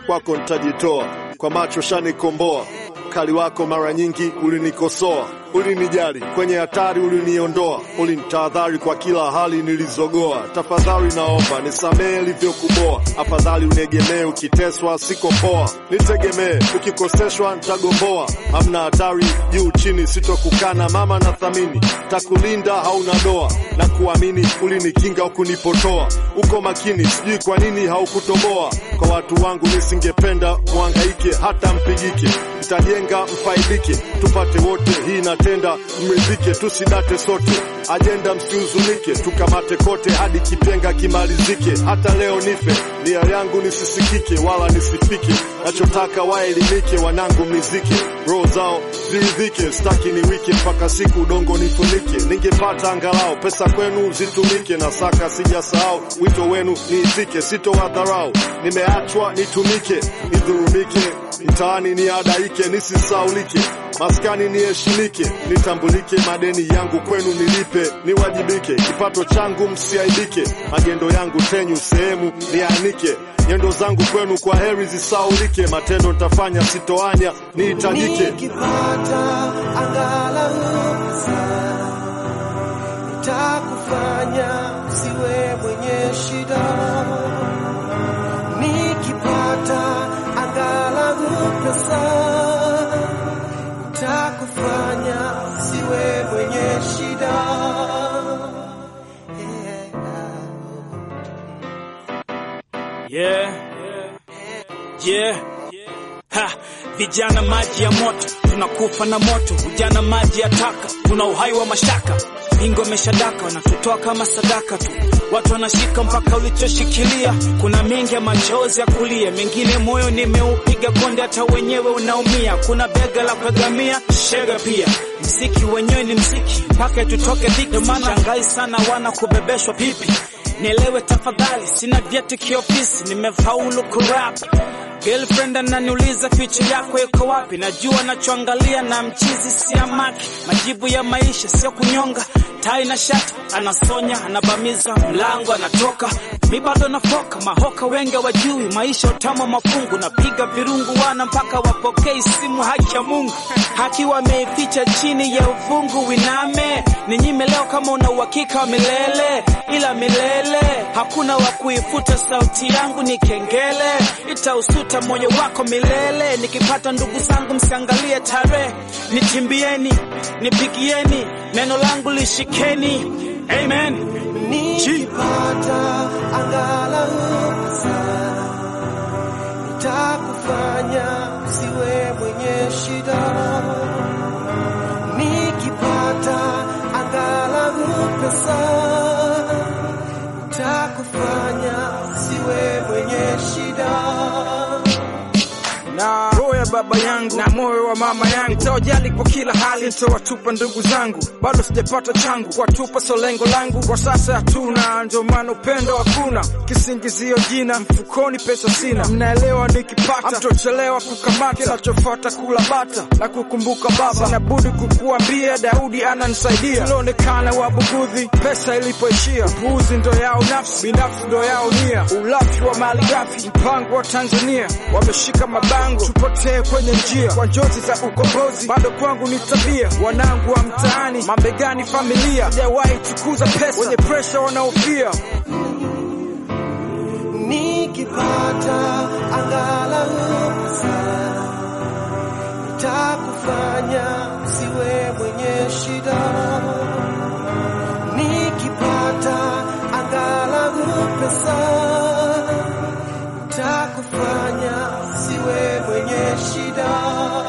kwako nitajitoa, kwa macho shanikomboa. Ukali wako mara nyingi ulinikosoa, ulinijali kwenye hatari, uliniondoa, ulinitahadhari kwa kila hali nilizogoa. Tafadhali naomba nisamehe ilivyokuboa, afadhali uniegemee, ukiteswa siko poa, nitegemee, ukikoseshwa nitagomboa. Hamna hatari juu chini, sitokukana mama, na thamini takulinda, hauna doa na kuamini, ulinikinga ukunipotoa. Uko makini, sijui kwa nini haukutoboa. Kwa watu wangu nisingependa muhangaike, hata mpigike, nitajenga mfaidike, tupate wote hii natenda mridhike, tusidate sote, ajenda msihuzunike, tukamate kote hadi kipenga kimalizike. Hata leo nife, nia yangu nisisikike wala nisifike, nachotaka waelimike, wanangu mnizike, roho zao ziridhike, staki ni wike mpaka siku udongo nifunike. Ningepata angalau pesa kwenu zitumike, na saka sijasahau wito wenu niitike, sitowadharau, nimeachwa nitumike, nidhurumike, mtaani niadaike, nisisaulike maskani niheshimike, nitambulike, madeni yangu kwenu nilipe, niwajibike, kipato changu msiaibike, magendo yangu tenyu sehemu nianike, nyendo zangu kwenu kwa heri zisaulike, matendo nitafanya sitoanya, nihitajike. Nikipata angalau pesa nitakufanya usiwe mwenye shida. Nikipata angalau pesa nitakufanya usiwe mwenye shida. Yeah. Yeah. Ha, vijana maji ya moto, tunakufa na moto. Ujana maji ya taka, tuna uhai wa mashaka. Bingo ameshadaka, wanatutoa kama sadaka tu. Watu wanashika mpaka ulichoshikilia. Kuna mengi ya machozi ya kulia, mengine moyo nimeupiga konde, hata wenyewe unaumia. Kuna bega la kuegamia, shega pia. Mziki wenyewe ni mziki, mpaka tutoke dhiki. Ndio maana shangai sana wana kubebeshwa pipi. Nielewe tafadhali, sina vyeti kiofisi, nimefaulu kurap. Girlfriend ananiuliza future yako iko wapi? Najua nachoangalia na mchizi siamaki. Majibu ya maisha sio kunyonga, tai na shati anasonya, anabamiza mlango, anatoka mi bado nafoka. Mahoka wengi wajui maisha utamu wa mafungu, napiga virungu wana mpaka wapokei simu. Haki ya Mungu haki wameificha chini ya uvungu. Winame ninyime leo kama una uhakika wa milele, ila milele hakuna wa kuifuta. Sauti yangu ni kengele, itausuta moyo wako milele. Nikipata ndugu zangu, msiangalie tarehe, nitimbieni, nipigieni, neno langu lishikeni. Amen. Nikipata angalau pesa nitakufanya usiwe mwenye shida. Nikipata angalau pesa nitakufanya usiwe mwenye shida. na roho ya baba yangu na moyo wa mama yangu nitawajali kwa kila hali, nitawatupa ndugu zangu, bado sijapata changu, kuwatupa so lengo langu kwa sasa hatuna, ndio maana upendo hakuna, kisingizio jina mfukoni, pesa sina, mnaelewa, nikipata hamtochelewa kukamata, kinachofuata kula bata na kukumbuka baba, sina budi kukuambia, Daudi ananisaidia, tulionekana wabugudhi pesa ilipoishia, upuuzi ndo yao nafsi, binafsi ndo yao nia, ulafi wa mali ghafi, mpango wa Tanzania wameshika mabango, tupotee kwenye njia kwa njozi za ukombozi, bado kwangu ni tabia, wanangu wa mtaani, mabegani familia, sijawahi tukuza pesa, wenye presha wanaofia Nikipata angalau pesa nitakufanya usiwe mwenye shida.